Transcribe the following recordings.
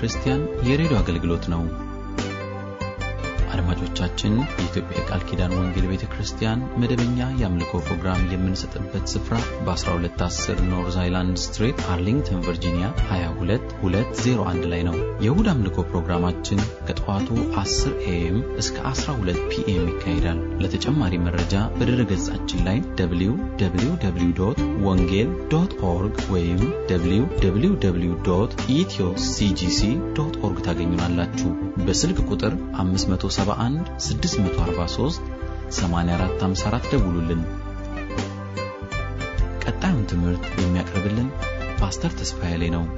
ክርስቲያን የሬዲዮ አገልግሎት ነው። አድማጮቻችን፣ የኢትዮጵያ የቃል ኪዳን ወንጌል ቤተ ክርስቲያን መደበኛ የአምልኮ ፕሮግራም የምንሰጥበት ስፍራ በ1210 ኖርዝ አይላንድ ስትሬት አርሊንግተን ቨርጂኒያ 22201 ላይ ነው። የእሁድ አምልኮ ፕሮግራማችን ከጠዋቱ 10 ኤኤም እስከ 12 ፒኤም ይካሄዳል። ለተጨማሪ መረጃ በድረ ገጻችን ላይ www ወንጌል ዶት ኦርግ ወይም www ኢትዮ ሲጂሲ ዶት ኦርግ ታገኙናላችሁ። በስልክ ቁጥር 571 643 8454 ደውሉልን። ቀጣዩን ትምህርት የሚያቀርብልን ፓስተር ተስፋዬ ላይ ነው።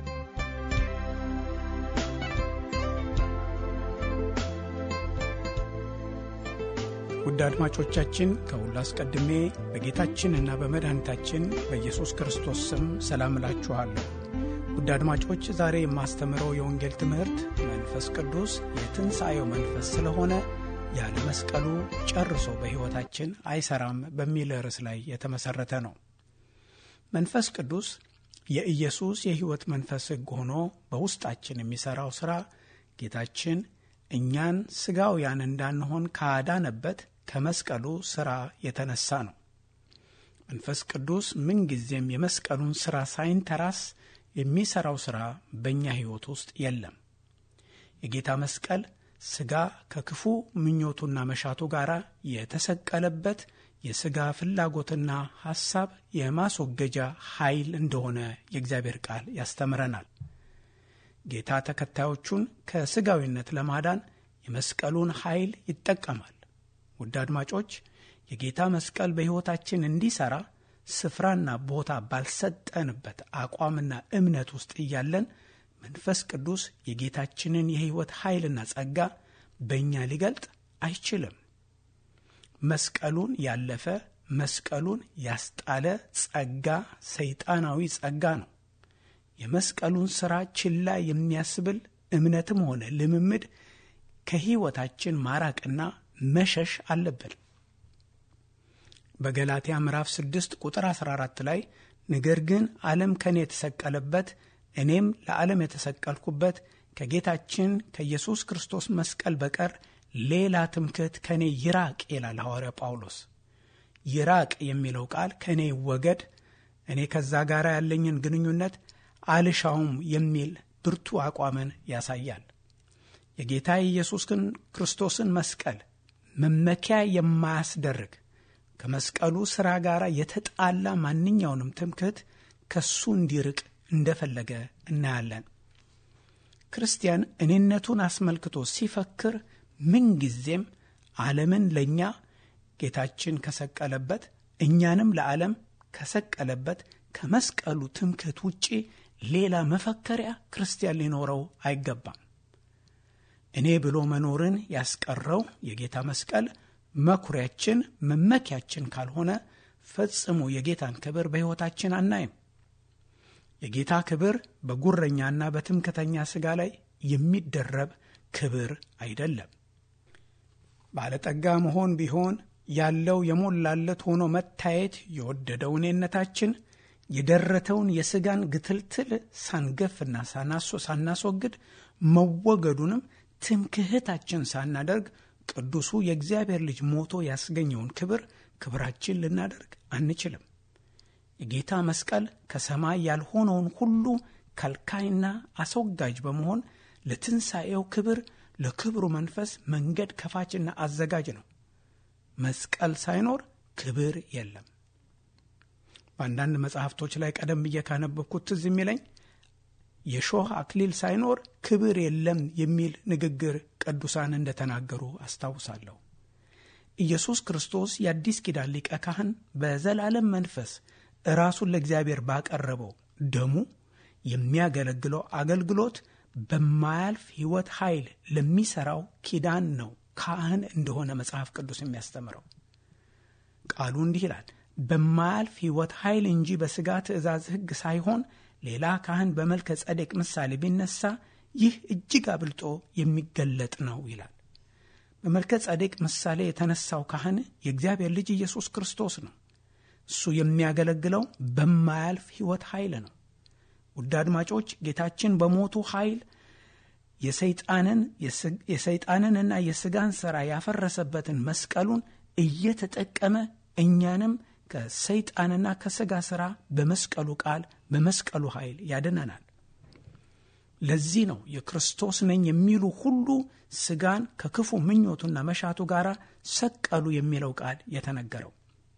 ውድ አድማጮቻችን ከሁሉ አስቀድሜ በጌታችንና በመድኃኒታችን በኢየሱስ ክርስቶስ ስም ሰላም እላችኋለሁ። ውድ አድማጮች ዛሬ የማስተምረው የወንጌል ትምህርት መንፈስ ቅዱስ የትንሣኤው መንፈስ ስለሆነ ያለ መስቀሉ ጨርሶ በሕይወታችን አይሰራም በሚል ርዕስ ላይ የተመሠረተ ነው። መንፈስ ቅዱስ የኢየሱስ የሕይወት መንፈስ ሕግ ሆኖ በውስጣችን የሚሠራው ሥራ ጌታችን እኛን ሥጋውያን እንዳንሆን ካዳነበት ከመስቀሉ ሥራ የተነሳ ነው። መንፈስ ቅዱስ ምንጊዜም የመስቀሉን ሥራ ሳይንተራስ የሚሠራው ሥራ በእኛ ሕይወት ውስጥ የለም። የጌታ መስቀል ሥጋ ከክፉ ምኞቱና መሻቱ ጋር የተሰቀለበት የሥጋ ፍላጎትና ሐሳብ የማስወገጃ ኃይል እንደሆነ የእግዚአብሔር ቃል ያስተምረናል። ጌታ ተከታዮቹን ከሥጋዊነት ለማዳን የመስቀሉን ኃይል ይጠቀማል። ውድ አድማጮች የጌታ መስቀል በሕይወታችን እንዲሠራ ስፍራና ቦታ ባልሰጠንበት አቋምና እምነት ውስጥ እያለን መንፈስ ቅዱስ የጌታችንን የሕይወት ኃይልና ጸጋ በእኛ ሊገልጥ አይችልም። መስቀሉን ያለፈ መስቀሉን ያስጣለ ጸጋ ሰይጣናዊ ጸጋ ነው። የመስቀሉን ሥራ ችላ የሚያስብል እምነትም ሆነ ልምምድ ከሕይወታችን ማራቅና መሸሽ አለብን። በገላትያ ምዕራፍ 6 ቁጥር 14 ላይ ነገር ግን ዓለም ከእኔ የተሰቀለበት እኔም ለዓለም የተሰቀልኩበት ከጌታችን ከኢየሱስ ክርስቶስ መስቀል በቀር ሌላ ትምክህት ከእኔ ይራቅ ይላል ሐዋርያ ጳውሎስ። ይራቅ የሚለው ቃል ከእኔ ይወገድ፣ እኔ ከዛ ጋር ያለኝን ግንኙነት አልሻውም የሚል ብርቱ አቋምን ያሳያል። የጌታ የኢየሱስ ክርስቶስን መስቀል መመኪያ የማያስደርግ ከመስቀሉ ሥራ ጋር የተጣላ ማንኛውንም ትምክህት ከሱ እንዲርቅ እንደፈለገ እናያለን። ክርስቲያን እኔነቱን አስመልክቶ ሲፈክር ምንጊዜም ዓለምን ለእኛ ጌታችን ከሰቀለበት እኛንም ለዓለም ከሰቀለበት ከመስቀሉ ትምክህት ውጪ ሌላ መፈከሪያ ክርስቲያን ሊኖረው አይገባም። እኔ ብሎ መኖርን ያስቀረው የጌታ መስቀል መኩሪያችን፣ መመኪያችን ካልሆነ ፈጽሞ የጌታን ክብር በሕይወታችን አናይም። የጌታ ክብር በጉረኛና በትምክተኛ ሥጋ ላይ የሚደረብ ክብር አይደለም። ባለጠጋ መሆን ቢሆን ያለው የሞላለት ሆኖ መታየት የወደደው እኔነታችን የደረተውን የሥጋን ግትልትል ሳንገፍና ሳናስወግድ መወገዱንም ትምክህታችን ሳናደርግ ቅዱሱ የእግዚአብሔር ልጅ ሞቶ ያስገኘውን ክብር ክብራችን ልናደርግ አንችልም። የጌታ መስቀል ከሰማይ ያልሆነውን ሁሉ ከልካይና አስወጋጅ በመሆን ለትንሣኤው ክብር ለክብሩ መንፈስ መንገድ ከፋችና አዘጋጅ ነው። መስቀል ሳይኖር ክብር የለም። በአንዳንድ መጽሐፍቶች ላይ ቀደም ብዬ ካነበብኩት ትዝ የሚለኝ የሾህ አክሊል ሳይኖር ክብር የለም የሚል ንግግር ቅዱሳን እንደተናገሩ አስታውሳለሁ። ኢየሱስ ክርስቶስ የአዲስ ኪዳን ሊቀ ካህን በዘላለም መንፈስ ራሱን ለእግዚአብሔር ባቀረበው ደሙ የሚያገለግለው አገልግሎት በማያልፍ ሕይወት ኃይል ለሚሠራው ኪዳን ነው ካህን እንደሆነ መጽሐፍ ቅዱስ የሚያስተምረው። ቃሉ እንዲህ ይላል፣ በማያልፍ ሕይወት ኃይል እንጂ በሥጋ ትእዛዝ ሕግ ሳይሆን ሌላ ካህን በመልከ ጸዴቅ ምሳሌ ቢነሳ ይህ እጅግ አብልጦ የሚገለጥ ነው ይላል። በመልከ ጸዴቅ ምሳሌ የተነሳው ካህን የእግዚአብሔር ልጅ ኢየሱስ ክርስቶስ ነው። እሱ የሚያገለግለው በማያልፍ ሕይወት ኃይል ነው። ውድ አድማጮች ጌታችን በሞቱ ኃይል የሰይጣንን የሰይጣንንና የሥጋን ሥራ ያፈረሰበትን መስቀሉን እየተጠቀመ እኛንም ከሰይጣንና ከሥጋ ሥራ በመስቀሉ ቃል በመስቀሉ ኃይል ያድነናል። ለዚህ ነው የክርስቶስ ነኝ የሚሉ ሁሉ ሥጋን ከክፉ ምኞቱና መሻቱ ጋር ሰቀሉ የሚለው ቃል የተነገረው።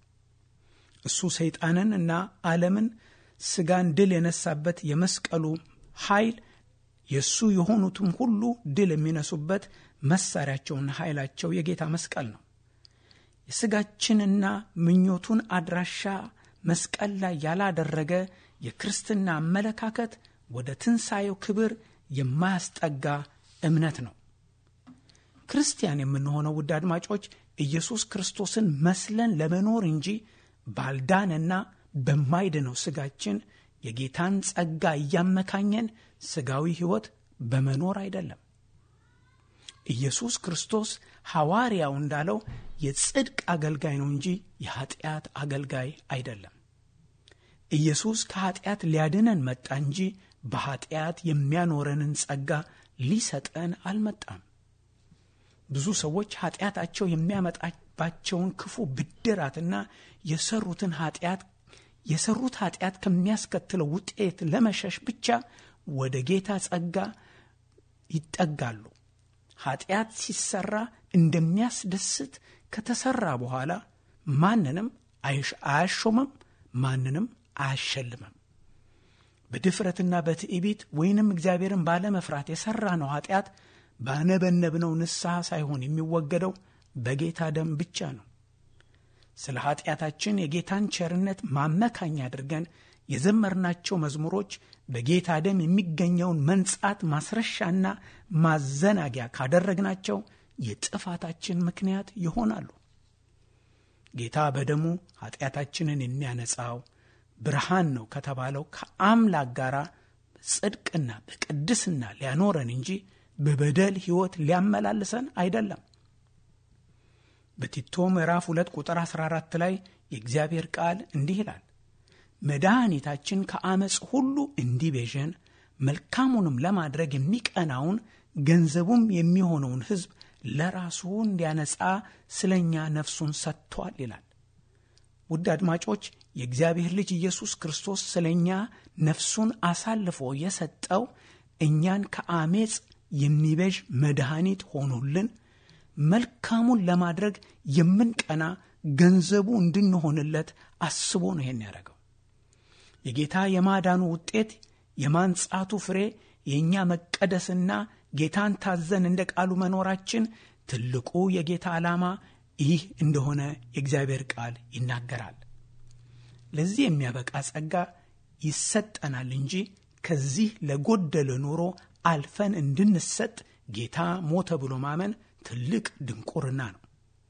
እሱ ሰይጣንን እና ዓለምን ሥጋን ድል የነሳበት የመስቀሉ ኃይል የእሱ የሆኑትም ሁሉ ድል የሚነሱበት መሳሪያቸውና ኃይላቸው የጌታ መስቀል ነው። የሥጋችንና ምኞቱን አድራሻ መስቀል ላይ ያላደረገ የክርስትና አመለካከት ወደ ትንሣኤው ክብር የማያስጠጋ እምነት ነው። ክርስቲያን የምንሆነው ውድ አድማጮች ኢየሱስ ክርስቶስን መስለን ለመኖር እንጂ ባልዳንና በማይድነው ሥጋችን የጌታን ጸጋ እያመካኘን ሥጋዊ ሕይወት በመኖር አይደለም። ኢየሱስ ክርስቶስ ሐዋርያው እንዳለው የጽድቅ አገልጋይ ነው እንጂ የኀጢአት አገልጋይ አይደለም። ኢየሱስ ከኀጢአት ሊያድነን መጣ እንጂ በኀጢአት የሚያኖረንን ጸጋ ሊሰጠን አልመጣም። ብዙ ሰዎች ኀጢአታቸው የሚያመጣባቸውን ክፉ ብድራትና የሰሩትን ኀጢአት የሰሩት ኀጢአት ከሚያስከትለው ውጤት ለመሸሽ ብቻ ወደ ጌታ ጸጋ ይጠጋሉ። ኀጢአት ሲሰራ እንደሚያስደስት ከተሰራ በኋላ ማንንም አያሾምም፣ ማንንም አያሸልምም። በድፍረትና በትዕቢት ወይንም እግዚአብሔርን ባለመፍራት የሠራ ነው ኀጢአት ባነበነብነው ንስሐ ሳይሆን የሚወገደው በጌታ ደም ብቻ ነው። ስለ ኀጢአታችን የጌታን ቸርነት ማመካኛ አድርገን የዘመርናቸው መዝሙሮች በጌታ ደም የሚገኘውን መንጻት ማስረሻና ማዘናጊያ ካደረግናቸው የጥፋታችን ምክንያት ይሆናሉ። ጌታ በደሙ ኀጢአታችንን የሚያነጻው ብርሃን ነው ከተባለው ከአምላክ ጋር በጽድቅና በቅድስና ሊያኖረን እንጂ በበደል ሕይወት ሊያመላልሰን አይደለም። በቲቶ ምዕራፍ 2 ቁጥር 14 ላይ የእግዚአብሔር ቃል እንዲህ ይላል፣ መድኃኒታችን ከአመፅ ሁሉ እንዲቤዠን መልካሙንም ለማድረግ የሚቀናውን ገንዘቡም የሚሆነውን ሕዝብ ለራሱ እንዲያነጻ ስለ እኛ ነፍሱን ሰጥቷል ይላል። ውድ አድማጮች የእግዚአብሔር ልጅ ኢየሱስ ክርስቶስ ስለ እኛ ነፍሱን አሳልፎ የሰጠው እኛን ከአሜፅ የሚቤዥ መድኃኒት ሆኖልን መልካሙን ለማድረግ የምንቀና ገንዘቡ እንድንሆንለት አስቦ ነው ይሄን ያደረገው። የጌታ የማዳኑ ውጤት የማንጻቱ ፍሬ የእኛ መቀደስና ጌታን ታዘን እንደ ቃሉ መኖራችን ትልቁ የጌታ ዓላማ ይህ እንደሆነ የእግዚአብሔር ቃል ይናገራል። ለዚህ የሚያበቃ ጸጋ ይሰጠናል እንጂ ከዚህ ለጎደለ ኑሮ አልፈን እንድንሰጥ ጌታ ሞተ ብሎ ማመን ትልቅ ድንቁርና ነው።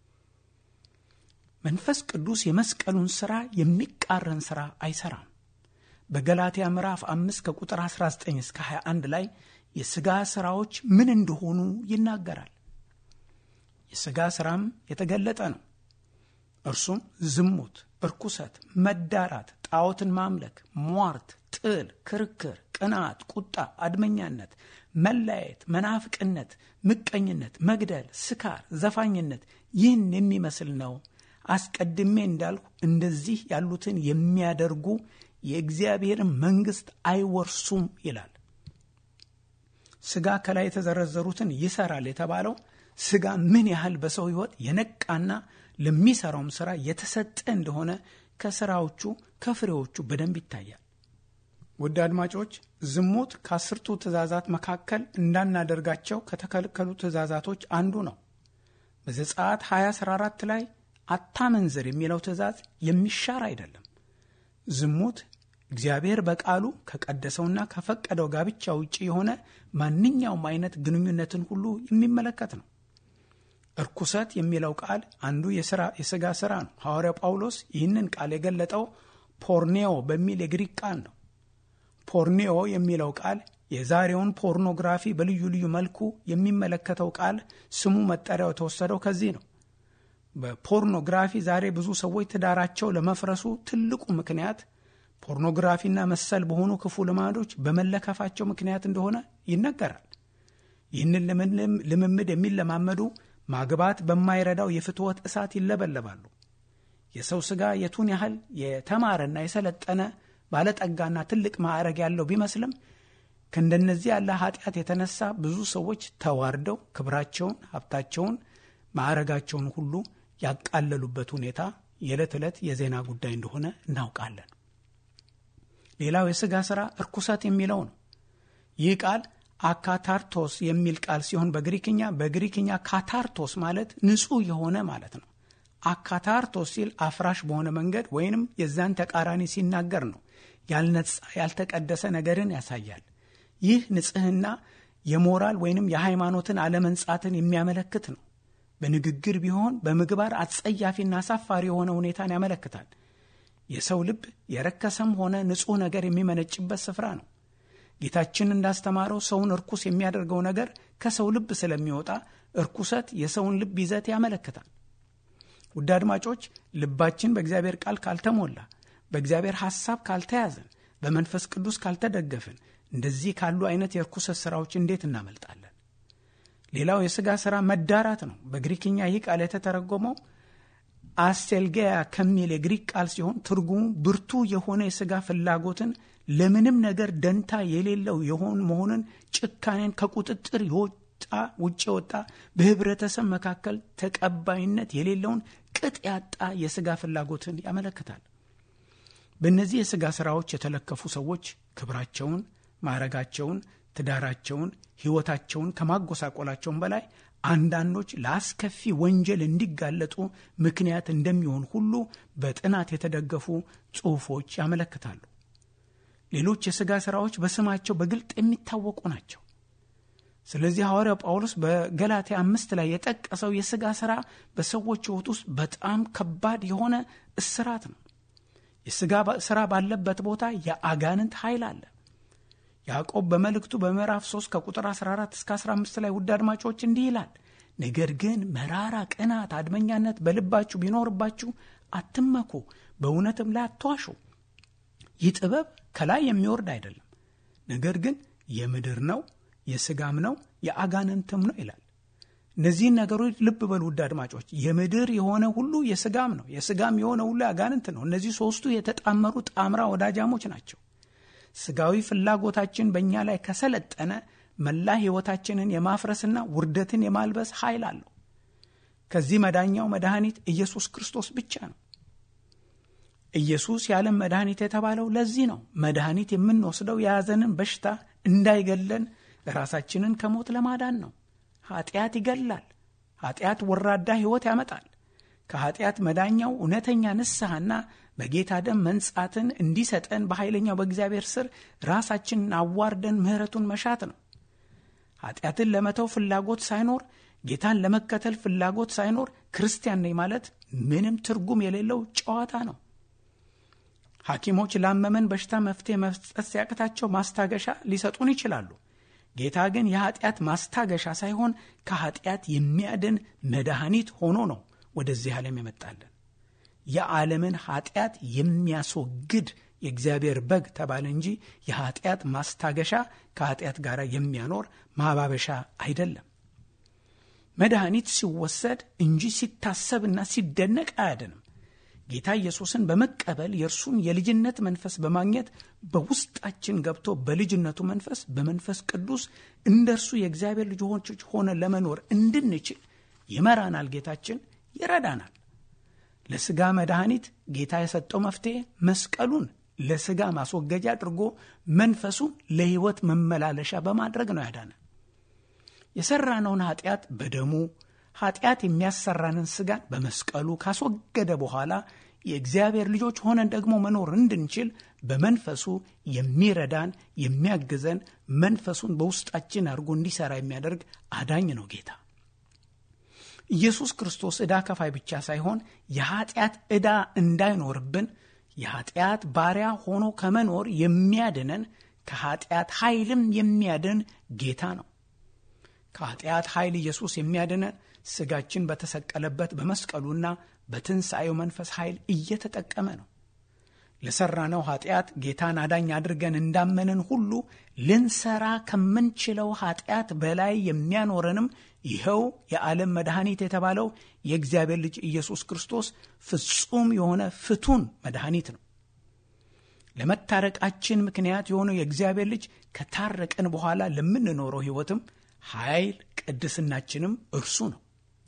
መንፈስ ቅዱስ የመስቀሉን ሥራ የሚቃረን ሥራ አይሠራም። በገላትያ ምዕራፍ 5 ከቁጥር 19 እስከ 21 ላይ የሥጋ ሥራዎች ምን እንደሆኑ ይናገራል። የሥጋ ሥራም የተገለጠ ነው። እርሱም ዝሙት፣ እርኩሰት፣ መዳራት፣ ጣዖትን ማምለክ፣ ሟርት፣ ጥል፣ ክርክር፣ ቅንዓት፣ ቁጣ፣ አድመኛነት፣ መለያየት፣ መናፍቅነት፣ ምቀኝነት፣ መግደል፣ ስካር፣ ዘፋኝነት ይህን የሚመስል ነው። አስቀድሜ እንዳልሁ እንደዚህ ያሉትን የሚያደርጉ የእግዚአብሔርን መንግሥት አይወርሱም ይላል። ሥጋ ከላይ የተዘረዘሩትን ይሰራል የተባለው ሥጋ ምን ያህል በሰው ሕይወት የነቃና ለሚሰራውም ሥራ የተሰጠ እንደሆነ ከሥራዎቹ ከፍሬዎቹ በደንብ ይታያል። ውድ አድማጮች ዝሙት ከአስርቱ ትእዛዛት መካከል እንዳናደርጋቸው ከተከለከሉ ትእዛዛቶች አንዱ ነው። በዘጸአት 2014 ላይ አታመንዝር የሚለው ትእዛዝ የሚሻር አይደለም። ዝሙት እግዚአብሔር በቃሉ ከቀደሰውና ከፈቀደው ጋብቻ ውጭ የሆነ ማንኛውም አይነት ግንኙነትን ሁሉ የሚመለከት ነው። እርኩሰት የሚለው ቃል አንዱ የሥጋ ሥራ ነው። ሐዋርያው ጳውሎስ ይህንን ቃል የገለጠው ፖርኔዮ በሚል የግሪክ ቃል ነው። ፖርኔዮ የሚለው ቃል የዛሬውን ፖርኖግራፊ በልዩ ልዩ መልኩ የሚመለከተው ቃል ስሙ መጠሪያው የተወሰደው ከዚህ ነው። በፖርኖግራፊ ዛሬ ብዙ ሰዎች ትዳራቸው ለመፍረሱ ትልቁ ምክንያት ፖርኖግራፊና መሰል በሆኑ ክፉ ልማዶች በመለከፋቸው ምክንያት እንደሆነ ይነገራል። ይህንን ልምምድ የሚለማመዱ ማግባት በማይረዳው የፍትወት እሳት ይለበለባሉ። የሰው ሥጋ የቱን ያህል የተማረና የሰለጠነ ባለጠጋና ትልቅ ማዕረግ ያለው ቢመስልም ከእንደነዚህ ያለ ኃጢአት የተነሳ ብዙ ሰዎች ተዋርደው ክብራቸውን፣ ሀብታቸውን፣ ማዕረጋቸውን ሁሉ ያቃለሉበት ሁኔታ የዕለት ዕለት የዜና ጉዳይ እንደሆነ እናውቃለን። ሌላው የሥጋ ሥራ እርኩሰት የሚለው ነው። ይህ ቃል አካታርቶስ የሚል ቃል ሲሆን በግሪክኛ በግሪክኛ ካታርቶስ ማለት ንጹሕ የሆነ ማለት ነው። አካታርቶስ ሲል አፍራሽ በሆነ መንገድ ወይንም የዛን ተቃራኒ ሲናገር ነው። ያልነጻ ያልተቀደሰ ነገርን ያሳያል። ይህ ንጽሕና የሞራል ወይንም የሃይማኖትን አለመንጻትን የሚያመለክት ነው። በንግግር ቢሆን በምግባር አጸያፊና አሳፋሪ የሆነ ሁኔታን ያመለክታል። የሰው ልብ የረከሰም ሆነ ንጹሕ ነገር የሚመነጭበት ስፍራ ነው። ጌታችን እንዳስተማረው ሰውን እርኩስ የሚያደርገው ነገር ከሰው ልብ ስለሚወጣ እርኩሰት የሰውን ልብ ይዘት ያመለክታል። ውድ አድማጮች፣ ልባችን በእግዚአብሔር ቃል ካልተሞላ፣ በእግዚአብሔር ሐሳብ ካልተያዘን፣ በመንፈስ ቅዱስ ካልተደገፍን እንደዚህ ካሉ አይነት የእርኩሰት ሥራዎች እንዴት እናመልጣለን? ሌላው የሥጋ ሥራ መዳራት ነው። በግሪክኛ ይህ ቃል የተተረጎመው አስቴልጌያ ከሚል የግሪክ ቃል ሲሆን ትርጉሙ ብርቱ የሆነ የሥጋ ፍላጎትን ለምንም ነገር ደንታ የሌለው የሆን መሆንን ጭካኔን ከቁጥጥር የወጣ ውጭ የወጣ በህብረተሰብ መካከል ተቀባይነት የሌለውን ቅጥ ያጣ የሥጋ ፍላጎትን ያመለክታል። በእነዚህ የሥጋ ሥራዎች የተለከፉ ሰዎች ክብራቸውን፣ ማዕረጋቸውን፣ ትዳራቸውን፣ ሕይወታቸውን ከማጎሳቆላቸውን በላይ አንዳንዶች ለአስከፊ ወንጀል እንዲጋለጡ ምክንያት እንደሚሆን ሁሉ በጥናት የተደገፉ ጽሑፎች ያመለክታሉ። ሌሎች የሥጋ ሥራዎች በስማቸው በግልጥ የሚታወቁ ናቸው። ስለዚህ ሐዋርያው ጳውሎስ በገላትያ አምስት ላይ የጠቀሰው የሥጋ ሥራ በሰዎች ሕይወት ውስጥ በጣም ከባድ የሆነ እስራት ነው። የሥጋ ሥራ ባለበት ቦታ የአጋንንት ኃይል አለ። ያዕቆብ በመልእክቱ በምዕራፍ 3 ከቁጥር 14 እስከ 15 ላይ ውድ አድማጮች እንዲህ ይላል፣ ነገር ግን መራራ ቅናት፣ አድመኛነት በልባችሁ ቢኖርባችሁ አትመኩ፣ በእውነትም ላይ አትዋሹ። ይህ ጥበብ ከላይ የሚወርድ አይደለም፣ ነገር ግን የምድር ነው፣ የሥጋም ነው፣ የአጋንንትም ነው ይላል። እነዚህን ነገሮች ልብ በሉ ውድ አድማጮች። የምድር የሆነ ሁሉ የሥጋም ነው፣ የሥጋም የሆነ ሁሉ የአጋንንት ነው። እነዚህ ሦስቱ የተጣመሩ ጣምራ ወዳጃሞች ናቸው። ሥጋዊ ፍላጎታችን በእኛ ላይ ከሰለጠነ መላ ሕይወታችንን የማፍረስና ውርደትን የማልበስ ኃይል አለው። ከዚህ መዳኛው መድኃኒት ኢየሱስ ክርስቶስ ብቻ ነው። ኢየሱስ የዓለም መድኃኒት የተባለው ለዚህ ነው። መድኃኒት የምንወስደው የያዘንን በሽታ እንዳይገለን ራሳችንን ከሞት ለማዳን ነው። ኃጢአት ይገላል። ኃጢአት ወራዳ ሕይወት ያመጣል። ከኃጢአት መዳኛው እውነተኛ ንስሐና በጌታ ደም መንጻትን እንዲሰጠን በኃይለኛው በእግዚአብሔር ስር ራሳችንን አዋርደን ምሕረቱን መሻት ነው። ኃጢአትን ለመተው ፍላጎት ሳይኖር ጌታን ለመከተል ፍላጎት ሳይኖር ክርስቲያን ነኝ ማለት ምንም ትርጉም የሌለው ጨዋታ ነው። ሐኪሞች ላመመን በሽታ መፍትሄ መስጠት ሲያቅታቸው ማስታገሻ ሊሰጡን ይችላሉ። ጌታ ግን የኃጢአት ማስታገሻ ሳይሆን ከኃጢአት የሚያድን መድኃኒት ሆኖ ነው ወደዚህ ዓለም የመጣለን። የዓለምን ኃጢአት የሚያስወግድ የእግዚአብሔር በግ ተባለ እንጂ የኃጢአት ማስታገሻ ከኃጢአት ጋር የሚያኖር ማባበሻ አይደለም። መድኃኒት ሲወሰድ እንጂ ሲታሰብና ሲደነቅ አያድንም። ጌታ ኢየሱስን በመቀበል የእርሱን የልጅነት መንፈስ በማግኘት በውስጣችን ገብቶ በልጅነቱ መንፈስ በመንፈስ ቅዱስ እንደ እርሱ የእግዚአብሔር ልጆች ሆነ ለመኖር እንድንችል ይመራናል። ጌታችን ይረዳናል። ለሥጋ መድኃኒት ጌታ የሰጠው መፍትሔ መስቀሉን ለሥጋ ማስወገጃ አድርጎ መንፈሱን ለሕይወት መመላለሻ በማድረግ ነው ያዳነ። የሠራነውን ኃጢአት በደሙ ኃጢአት የሚያሰራንን ሥጋን በመስቀሉ ካስወገደ በኋላ የእግዚአብሔር ልጆች ሆነን ደግሞ መኖር እንድንችል በመንፈሱ የሚረዳን የሚያግዘን መንፈሱን በውስጣችን አድርጎ እንዲሠራ የሚያደርግ አዳኝ ነው ጌታ። ኢየሱስ ክርስቶስ ዕዳ ከፋይ ብቻ ሳይሆን የኃጢአት ዕዳ እንዳይኖርብን የኃጢአት ባሪያ ሆኖ ከመኖር የሚያድነን ከኃጢአት ኃይልም የሚያድን ጌታ ነው። ከኃጢአት ኃይል ኢየሱስ የሚያድነን ሥጋችን በተሰቀለበት በመስቀሉና በትንሣኤው መንፈስ ኃይል እየተጠቀመ ነው። ለሠራነው ኃጢአት ጌታን አዳኝ አድርገን እንዳመንን ሁሉ ልንሰራ ከምንችለው ኃጢአት በላይ የሚያኖረንም ይኸው የዓለም መድኃኒት የተባለው የእግዚአብሔር ልጅ ኢየሱስ ክርስቶስ ፍጹም የሆነ ፍቱን መድኃኒት ነው። ለመታረቃችን ምክንያት የሆነው የእግዚአብሔር ልጅ ከታረቀን በኋላ ለምንኖረው ሕይወትም ኃይል ቅድስናችንም እርሱ ነው።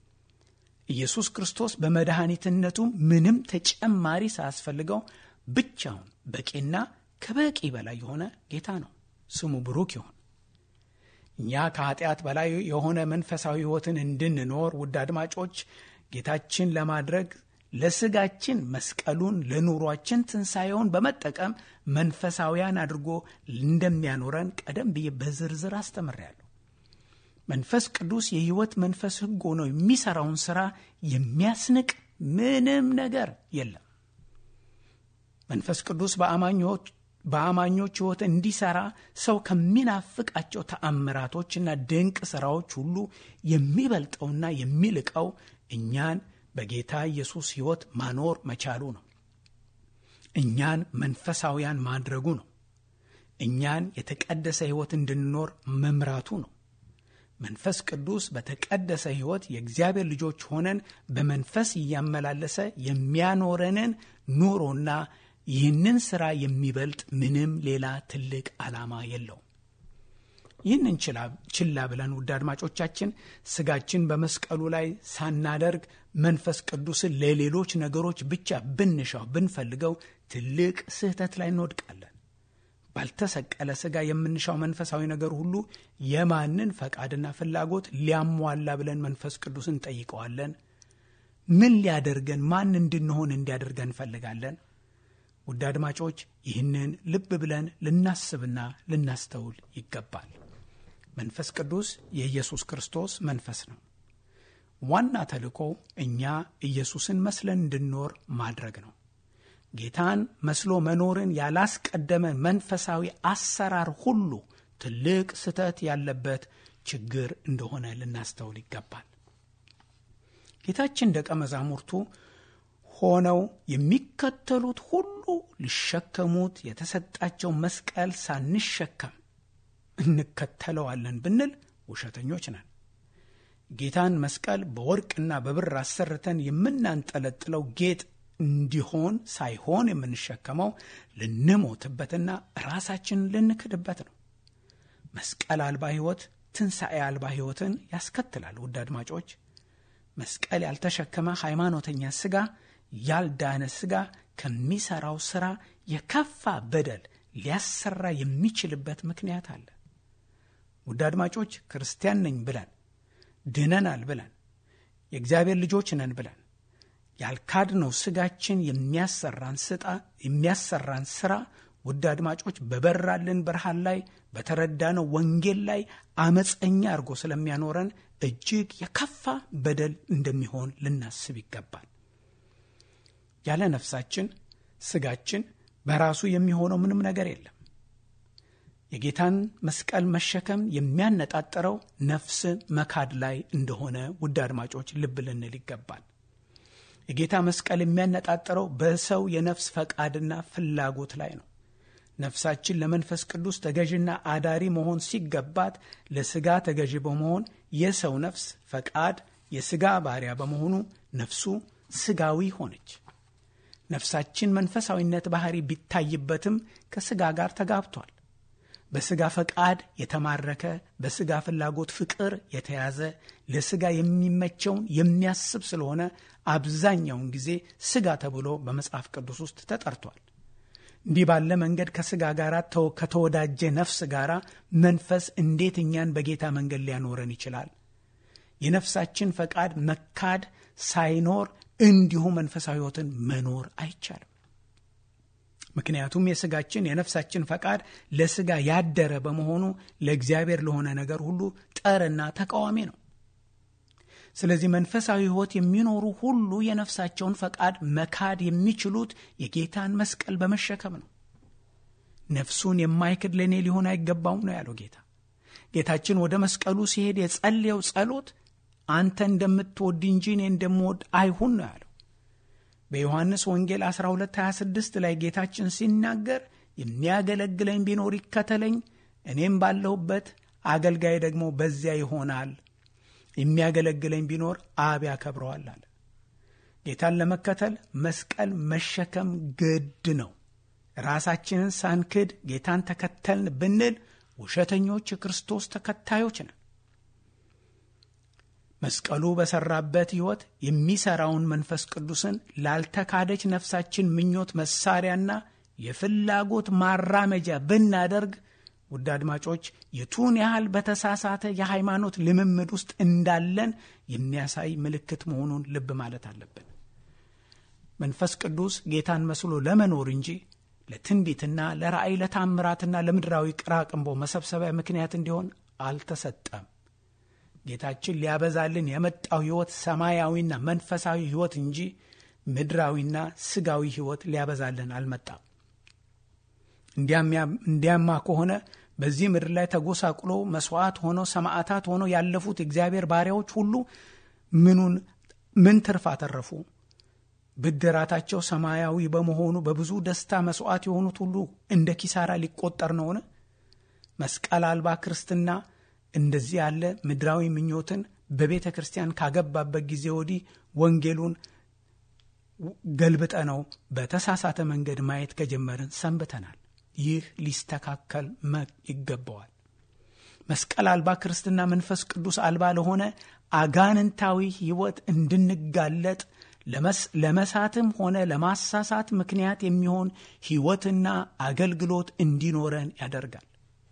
ኢየሱስ ክርስቶስ በመድኃኒትነቱ ምንም ተጨማሪ ሳያስፈልገው ብቻውን በቂና ከበቂ በላይ የሆነ ጌታ ነው። ስሙ ብሩክ ይሁን። እኛ ከኃጢአት በላይ የሆነ መንፈሳዊ ሕይወትን እንድንኖር ውድ አድማጮች ጌታችን ለማድረግ ለስጋችን መስቀሉን ለኑሯችን ትንሣኤውን በመጠቀም መንፈሳዊያን አድርጎ እንደሚያኖረን ቀደም ብዬ በዝርዝር አስተምሬያለሁ። መንፈስ ቅዱስ የሕይወት መንፈስ ሕግ ሆኖ የሚሠራውን ሥራ የሚያስንቅ ምንም ነገር የለም። መንፈስ ቅዱስ በአማኞች በአማኞች ሕይወት እንዲሠራ ሰው ከሚናፍቃቸው ተአምራቶችና ድንቅ ሥራዎች ሁሉ የሚበልጠውና የሚልቀው እኛን በጌታ ኢየሱስ ሕይወት ማኖር መቻሉ ነው። እኛን መንፈሳውያን ማድረጉ ነው። እኛን የተቀደሰ ሕይወት እንድንኖር መምራቱ ነው። መንፈስ ቅዱስ በተቀደሰ ሕይወት የእግዚአብሔር ልጆች ሆነን በመንፈስ እያመላለሰ የሚያኖረንን ኑሮና ይህንን ሥራ የሚበልጥ ምንም ሌላ ትልቅ ዓላማ የለውም። ይህንን ችላ ብለን ውድ አድማጮቻችን ስጋችን በመስቀሉ ላይ ሳናደርግ መንፈስ ቅዱስን ለሌሎች ነገሮች ብቻ ብንሻው ብንፈልገው ትልቅ ስህተት ላይ እንወድቃለን። ባልተሰቀለ ስጋ የምንሻው መንፈሳዊ ነገር ሁሉ የማንን ፈቃድና ፍላጎት ሊያሟላ ብለን መንፈስ ቅዱስን እንጠይቀዋለን? ምን ሊያደርገን ማን እንድንሆን እንዲያደርገን እንፈልጋለን? ውድ አድማጮች ይህንን ልብ ብለን ልናስብና ልናስተውል ይገባል። መንፈስ ቅዱስ የኢየሱስ ክርስቶስ መንፈስ ነው። ዋና ተልእኮ እኛ ኢየሱስን መስለን እንድንኖር ማድረግ ነው። ጌታን መስሎ መኖርን ያላስቀደመ መንፈሳዊ አሰራር ሁሉ ትልቅ ስህተት ያለበት ችግር እንደሆነ ልናስተውል ይገባል። ጌታችን ደቀ መዛሙርቱ ሆነው የሚከተሉት ሁሉ ሊሸከሙት የተሰጣቸው መስቀል ሳንሸከም እንከተለዋለን ብንል ውሸተኞች ነን። ጌታን መስቀል በወርቅና በብር አሰርተን የምናንጠለጥለው ጌጥ እንዲሆን ሳይሆን የምንሸከመው ልንሞትበትና ራሳችንን ልንክድበት ነው። መስቀል አልባ ሕይወት ትንሣኤ አልባ ሕይወትን ያስከትላል። ውድ አድማጮች መስቀል ያልተሸከመ ሃይማኖተኛ ሥጋ ያልዳነ ሥጋ ከሚሠራው ሥራ የከፋ በደል ሊያሰራ የሚችልበት ምክንያት አለ። ውድ አድማጮች ክርስቲያን ነኝ ብለን ድነናል ብለን የእግዚአብሔር ልጆች ነን ብለን ያልካድነው ሥጋችን የሚያሰራን ስጣ የሚያሰራን ሥራ ውድ አድማጮች በበራልን ብርሃን ላይ በተረዳነው ወንጌል ላይ አመፀኛ አድርጎ ስለሚያኖረን እጅግ የከፋ በደል እንደሚሆን ልናስብ ይገባል። ያለ ነፍሳችን ሥጋችን በራሱ የሚሆነው ምንም ነገር የለም። የጌታን መስቀል መሸከም የሚያነጣጥረው ነፍስን መካድ ላይ እንደሆነ ውድ አድማጮች ልብ ልንል ይገባል። የጌታ መስቀል የሚያነጣጥረው በሰው የነፍስ ፈቃድና ፍላጎት ላይ ነው። ነፍሳችን ለመንፈስ ቅዱስ ተገዥና አዳሪ መሆን ሲገባት ለሥጋ ተገዥ በመሆን የሰው ነፍስ ፈቃድ የሥጋ ባሪያ በመሆኑ ነፍሱ ሥጋዊ ሆነች። ነፍሳችን መንፈሳዊነት ባህሪ ቢታይበትም ከሥጋ ጋር ተጋብቷል። በሥጋ ፈቃድ የተማረከ በሥጋ ፍላጎት ፍቅር የተያዘ ለሥጋ የሚመቸውን የሚያስብ ስለሆነ አብዛኛውን ጊዜ ሥጋ ተብሎ በመጽሐፍ ቅዱስ ውስጥ ተጠርቷል። እንዲህ ባለ መንገድ ከሥጋ ጋር ከተወዳጀ ነፍስ ጋር መንፈስ እንዴት እኛን በጌታ መንገድ ሊያኖረን ይችላል? የነፍሳችን ፈቃድ መካድ ሳይኖር እንዲሁ መንፈሳዊ ሕይወትን መኖር አይቻልም። ምክንያቱም የሥጋችን የነፍሳችን ፈቃድ ለሥጋ ያደረ በመሆኑ ለእግዚአብሔር ለሆነ ነገር ሁሉ ጠርና ተቃዋሚ ነው። ስለዚህ መንፈሳዊ ሕይወት የሚኖሩ ሁሉ የነፍሳቸውን ፈቃድ መካድ የሚችሉት የጌታን መስቀል በመሸከም ነው። ነፍሱን የማይክድ ለእኔ ሊሆን አይገባውም ነው ያለው ጌታ። ጌታችን ወደ መስቀሉ ሲሄድ የጸለየው ጸሎት አንተ እንደምትወድ እንጂ እኔ እንደምወድ አይሁን ነው ያለው። በዮሐንስ ወንጌል 1226 ላይ ጌታችን ሲናገር የሚያገለግለኝ ቢኖር ይከተለኝ፣ እኔም ባለሁበት አገልጋይ ደግሞ በዚያ ይሆናል። የሚያገለግለኝ ቢኖር አብ ያከብረዋል አለ። ጌታን ለመከተል መስቀል መሸከም ግድ ነው። ራሳችንን ሳንክድ ጌታን ተከተልን ብንል ውሸተኞች የክርስቶስ ተከታዮች ነን። መስቀሉ በሰራበት ሕይወት የሚሰራውን መንፈስ ቅዱስን ላልተካደች ነፍሳችን ምኞት መሳሪያና የፍላጎት ማራመጃ ብናደርግ ውድ አድማጮች የቱን ያህል በተሳሳተ የሃይማኖት ልምምድ ውስጥ እንዳለን የሚያሳይ ምልክት መሆኑን ልብ ማለት አለብን። መንፈስ ቅዱስ ጌታን መስሎ ለመኖር እንጂ ለትንቢትና ለራእይ ለታምራትና ለምድራዊ ቅራቅንቦ መሰብሰቢያ ምክንያት እንዲሆን አልተሰጠም። ጌታችን ሊያበዛልን የመጣው ሕይወት ሰማያዊና መንፈሳዊ ሕይወት እንጂ ምድራዊና ስጋዊ ሕይወት ሊያበዛልን አልመጣም። እንዲያማ ከሆነ በዚህ ምድር ላይ ተጎሳቁሎ መስዋዕት ሆነው ሰማዕታት ሆነው ያለፉት እግዚአብሔር ባሪያዎች ሁሉ ምኑን ምን ትርፍ አተረፉ? ብድራታቸው ሰማያዊ በመሆኑ በብዙ ደስታ መስዋዕት የሆኑት ሁሉ እንደ ኪሳራ ሊቆጠር ነውን? መስቀል አልባ ክርስትና እንደዚህ ያለ ምድራዊ ምኞትን በቤተ ክርስቲያን ካገባበት ጊዜ ወዲህ ወንጌሉን ገልብጠ ነው በተሳሳተ መንገድ ማየት ከጀመርን ሰንብተናል። ይህ ሊስተካከል ይገባዋል። መስቀል አልባ ክርስትና መንፈስ ቅዱስ አልባ ለሆነ አጋንንታዊ ሕይወት እንድንጋለጥ ለመሳትም ሆነ ለማሳሳት ምክንያት የሚሆን ሕይወትና አገልግሎት እንዲኖረን ያደርጋል።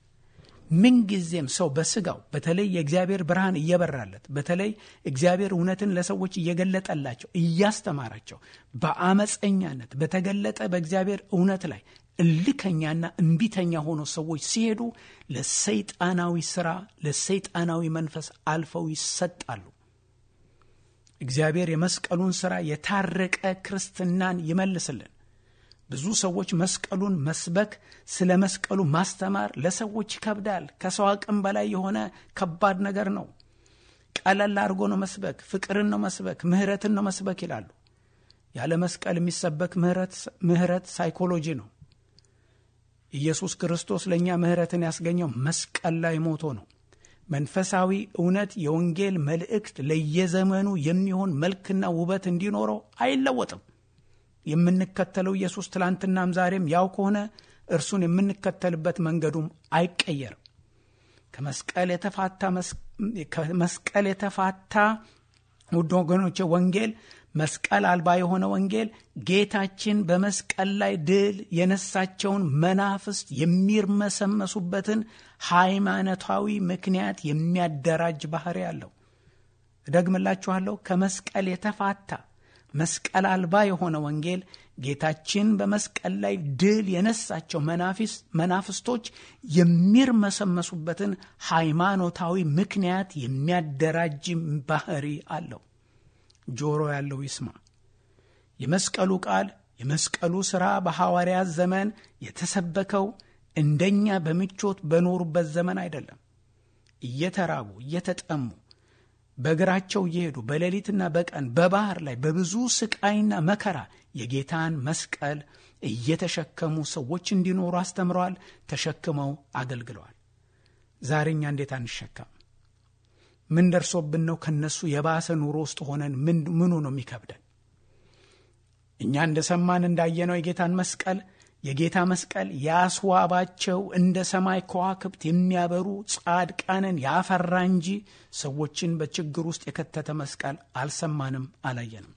ምንጊዜም ሰው በስጋው በተለይ የእግዚአብሔር ብርሃን እየበራለት በተለይ እግዚአብሔር እውነትን ለሰዎች እየገለጠላቸው እያስተማራቸው በአመፀኛነት በተገለጠ በእግዚአብሔር እውነት ላይ እልከኛና እምቢተኛ ሆኖ ሰዎች ሲሄዱ ለሰይጣናዊ ስራ ለሰይጣናዊ መንፈስ አልፈው ይሰጣሉ። እግዚአብሔር የመስቀሉን ስራ የታረቀ ክርስትናን ይመልስልን። ብዙ ሰዎች መስቀሉን መስበክ ስለ መስቀሉ ማስተማር ለሰዎች ይከብዳል። ከሰው አቅም በላይ የሆነ ከባድ ነገር ነው። ቀለል አድርጎ ነው መስበክ፣ ፍቅርን ነው መስበክ፣ ምህረትን ነው መስበክ ይላሉ። ያለ መስቀል የሚሰበክ ምህረት ሳይኮሎጂ ነው። ኢየሱስ ክርስቶስ ለእኛ ምህረትን ያስገኘው መስቀል ላይ ሞቶ ነው። መንፈሳዊ እውነት የወንጌል መልእክት ለየዘመኑ የሚሆን መልክና ውበት እንዲኖረው አይለወጥም። የምንከተለው ኢየሱስ ትላንትናም ዛሬም ያው ከሆነ እርሱን የምንከተልበት መንገዱም አይቀየርም። ከመስቀል የተፋታ ከመስቀል የተፋታ ውድ ወገኖቼ ወንጌል መስቀል አልባ የሆነ ወንጌል ጌታችን በመስቀል ላይ ድል የነሳቸውን መናፍስት የሚርመሰመሱበትን ሃይማኖታዊ ምክንያት የሚያደራጅ ባህሪ አለው። እደግምላችኋለሁ። ከመስቀል የተፋታ መስቀል አልባ የሆነ ወንጌል ጌታችን በመስቀል ላይ ድል የነሳቸው መናፍስቶች የሚርመሰመሱበትን ሃይማኖታዊ ምክንያት የሚያደራጅ ባህሪ አለው። ጆሮ ያለው ይስማ። የመስቀሉ ቃል የመስቀሉ ሥራ በሐዋርያት ዘመን የተሰበከው እንደኛ በምቾት በኖሩበት ዘመን አይደለም። እየተራቡ እየተጠሙ በእግራቸው እየሄዱ በሌሊትና በቀን በባህር ላይ በብዙ ስቃይና መከራ የጌታን መስቀል እየተሸከሙ ሰዎች እንዲኖሩ አስተምረዋል። ተሸክመው አገልግለዋል። ዛሬ እኛ እንዴት አንሸከም? ምን ደርሶብን ነው ከነሱ የባሰ ኑሮ ውስጥ ሆነን ምኑ ነው የሚከብደን? እኛ እንደሰማን እንዳየነው የጌታን መስቀል የጌታ መስቀል ያስዋባቸው እንደ ሰማይ ከዋክብት የሚያበሩ ጻድቃንን ያፈራ እንጂ ሰዎችን በችግር ውስጥ የከተተ መስቀል አልሰማንም፣ አላየንም።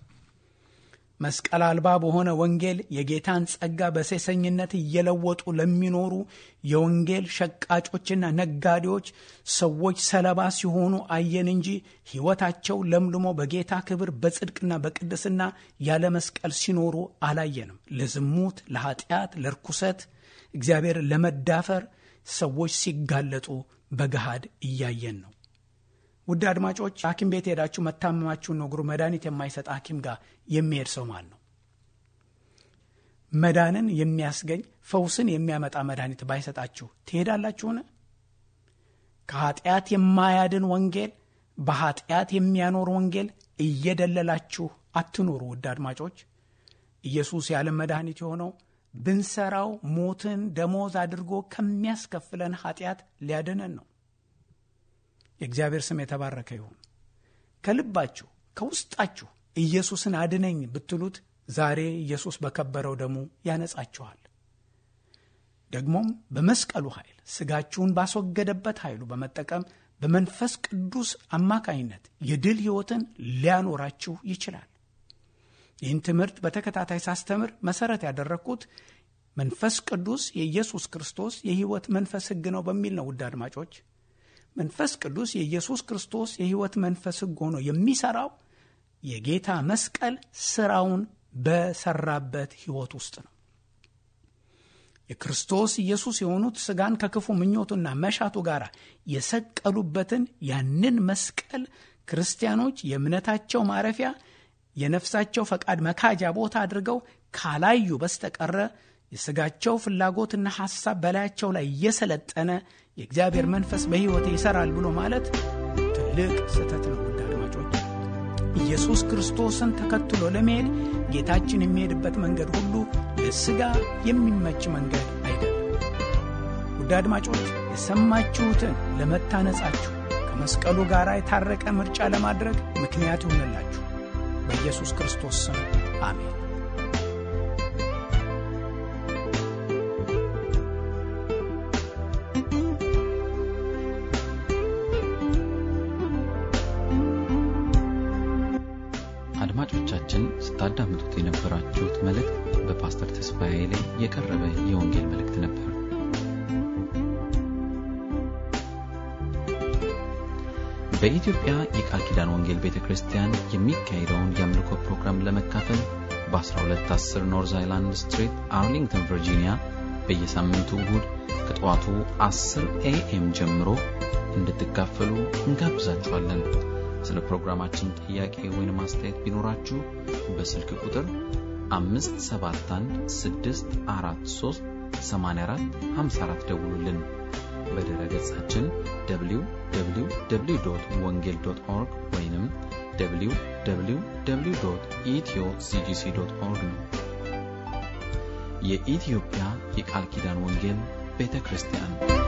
መስቀል አልባ በሆነ ወንጌል የጌታን ጸጋ በሴሰኝነት እየለወጡ ለሚኖሩ የወንጌል ሸቃጮችና ነጋዴዎች ሰዎች ሰለባ ሲሆኑ አየን እንጂ ሕይወታቸው ለምልሞ በጌታ ክብር በጽድቅና በቅድስና ያለ መስቀል ሲኖሩ አላየንም። ለዝሙት፣ ለኃጢአት፣ ለርኩሰት እግዚአብሔር ለመዳፈር ሰዎች ሲጋለጡ በገሃድ እያየን ነው። ውድ አድማጮች ሐኪም ቤት ሄዳችሁ መታመማችሁን ነግሩ መድኃኒት የማይሰጥ ሐኪም ጋር የሚሄድ ሰው ማን ነው? መዳንን የሚያስገኝ ፈውስን የሚያመጣ መድኃኒት ባይሰጣችሁ ትሄዳላችሁን? ከኃጢአት የማያድን ወንጌል፣ በኃጢአት የሚያኖር ወንጌል እየደለላችሁ አትኑሩ። ውድ አድማጮች ኢየሱስ የዓለም መድኃኒት የሆነው ብንሰራው ሞትን ደሞዝ አድርጎ ከሚያስከፍለን ኃጢአት ሊያድነን ነው። የእግዚአብሔር ስም የተባረከ ይሁን። ከልባችሁ ከውስጣችሁ ኢየሱስን አድነኝ ብትሉት ዛሬ ኢየሱስ በከበረው ደሙ ያነጻችኋል። ደግሞም በመስቀሉ ኃይል ስጋችሁን ባስወገደበት ኃይሉ በመጠቀም በመንፈስ ቅዱስ አማካኝነት የድል ሕይወትን ሊያኖራችሁ ይችላል። ይህን ትምህርት በተከታታይ ሳስተምር መሰረት ያደረግኩት መንፈስ ቅዱስ የኢየሱስ ክርስቶስ የሕይወት መንፈስ ሕግ ነው በሚል ነው። ውድ አድማጮች መንፈስ ቅዱስ የኢየሱስ ክርስቶስ የሕይወት መንፈስ ሕግ ሆኖ የሚሰራው የጌታ መስቀል ስራውን በሰራበት ሕይወት ውስጥ ነው። የክርስቶስ ኢየሱስ የሆኑት ስጋን ከክፉ ምኞቱና መሻቱ ጋር የሰቀሉበትን ያንን መስቀል ክርስቲያኖች የእምነታቸው ማረፊያ የነፍሳቸው ፈቃድ መካጃ ቦታ አድርገው ካላዩ በስተቀረ የስጋቸው ፍላጎትና ሐሳብ በላያቸው ላይ እየሰለጠነ የእግዚአብሔር መንፈስ በሕይወቴ ይሠራል ብሎ ማለት ትልቅ ስህተት ነው። ውድ አድማጮች ኢየሱስ ክርስቶስን ተከትሎ ለመሄድ ጌታችን የሚሄድበት መንገድ ሁሉ ለሥጋ የሚመች መንገድ አይደለም። ውድ አድማጮች የሰማችሁትን ለመታነጻችሁ ከመስቀሉ ጋር የታረቀ ምርጫ ለማድረግ ምክንያት ይሆንላችሁ። በኢየሱስ ክርስቶስ ስም አሜን። አድማጮቻችን ስታዳምጡት የነበራችሁት መልእክት በፓስተር ተስፋዬ ላይ የቀረበ የወንጌል መልእክት ነበር። በኢትዮጵያ የቃል ኪዳን ወንጌል ቤተ ክርስቲያን የሚካሄደውን የአምልኮ ፕሮግራም ለመካፈል በ1210 ኖርዝ አይላንድ ስትሪት አርሊንግተን ቨርጂኒያ በየሳምንቱ እሁድ ከጠዋቱ 10 ኤኤም ጀምሮ እንድትካፈሉ እንጋብዛችኋለን። ስለ ፕሮግራማችን ጥያቄ ወይም አስተያየት ቢኖራችሁ በስልክ ቁጥር 571 ደውሉልን። በድረ ገጻችን www ወንጌል ኦርግ ወይም www ኢትዮ ሲጂሲ ኦርግ ነው። የኢትዮጵያ የቃል ኪዳን ወንጌል ቤተ ክርስቲያን